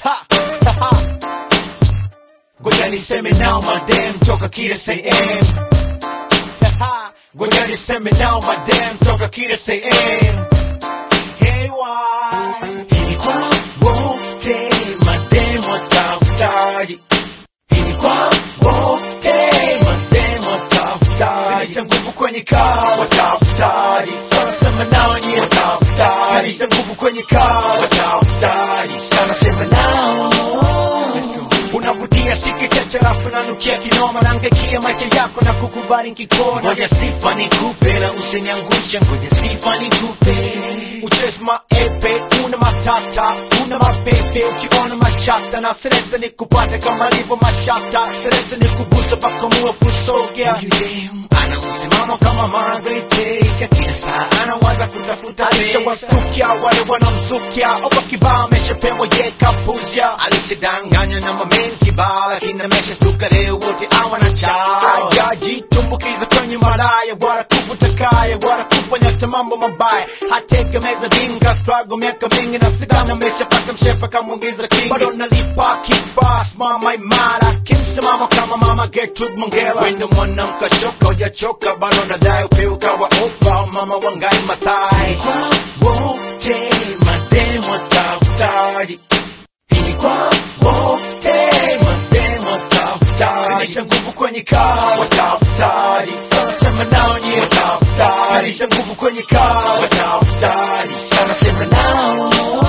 Ha, ha, ha. Ngoja niseme nao madem toka kila sehemu Ha, Ngoja niseme nao madem toka kila sehemu Hey, why? Hii kwa wote madem watafutaji Hii kwa wote madem watafutaji Zidisha nguvu kwenye kazi watafutaji Sana sema nao nye watafutaji Zidisha nguvu kwenye kazi watafutaji Sana sema nao Let's go. Unavutia siki chache rafu nanukia kinoma nangekia maisha yako na kukubali nkikona Ngoja sifa nikupe na usiniangushe, ngoja sifa nikupe. Uchezi maepe, una matata, una mapepe, ukiona mashata na stresa ni kupata kama livo mashata, stresa ni kugusa mpaka muwe kusogea. Huyu dem ana msimamo kama Margaret Thatcher, kila saa anawaza kutafuta pesa. Alishawasukia wale wanamzukia, oba kibao ameshapewa ye kapuzia. Alisidanganywa na mamen kibao, lakini ameshashtuka leo wote hawana chao. Hajajitumbukiza kwenye malaya, wala kuvuta kaya, wala kufanya hata mambo mabaya. Hategemeza dinga, struggle miaka mingi na sidana, ameshapata mshefa kamwingiza kingi. Bado nalipa kifaa, simama imara, kimsimamo kama mama Gertrude Mongela. Wendo mwanamke choka, hujachoka bado nadai upewe kawa opa, mama wangai mathai. Kwa wote mademu watafutaji, hii kwa wote mademu watafutaji. Zidisha nguvu kwenye kazi, watafutaji. Sana sema nao nye, watafutaji. Zidisha nguvu kwenye kazi, watafutaji. Sana sema nao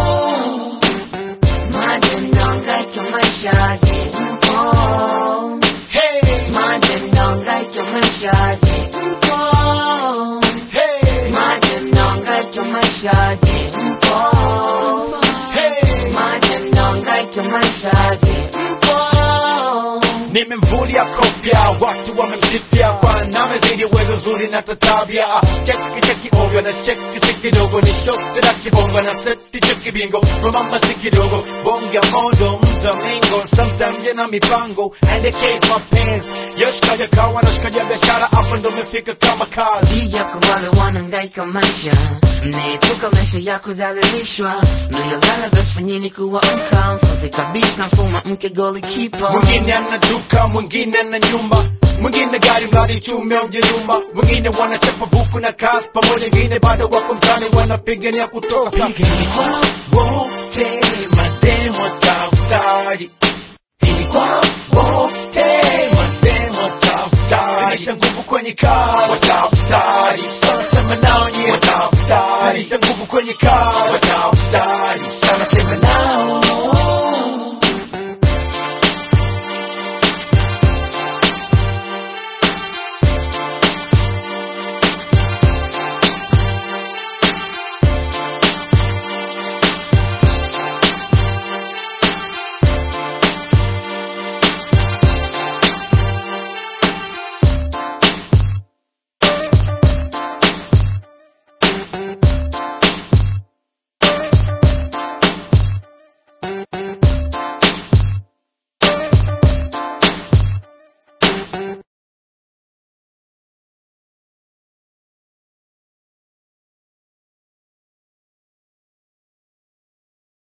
Madem nahangaika maishaje mpo Hey, Madem nahangaika maishaje mpo hey, Madem nahangaika maishaje mpo hey. Madem nahangaika maishaje mpo Nimemvulia kofia, watu wamemsifia kwa namezidi uwezo zuri na tatabia. Cheki cheki ovyo na cheki si kidogo, ni shote na kibongo na seti cheki bingo, mamamba si kidogo, bonga modo mtamingo, sometime yana mipango and the case my pants. Yoshikaja kawa na shikaja biashara, hapo ndo umefika kama kazi. Hii yako wale wanahangaika maisha mnaepuka maisha ya kudhalilishwa mliolala basi fanyeni kuwa uncomfortable kabisa mfuma mke golikipa Mwingine ana duka, mwingine ana nyumba mwingine gari mradi chume ujeyumba wengine wanachapa buku na kazi pamoja wengine bado wako mtani wanapigania kutoka Hii kwa wote mademu watafutaji, hii kwa wote mademu watafutaji. Zidisha nguvu kwenye kazi watafutaji sana sema nao nye watafutaji Zidisha nguvu kwenye kazi watafutaji sana sema nao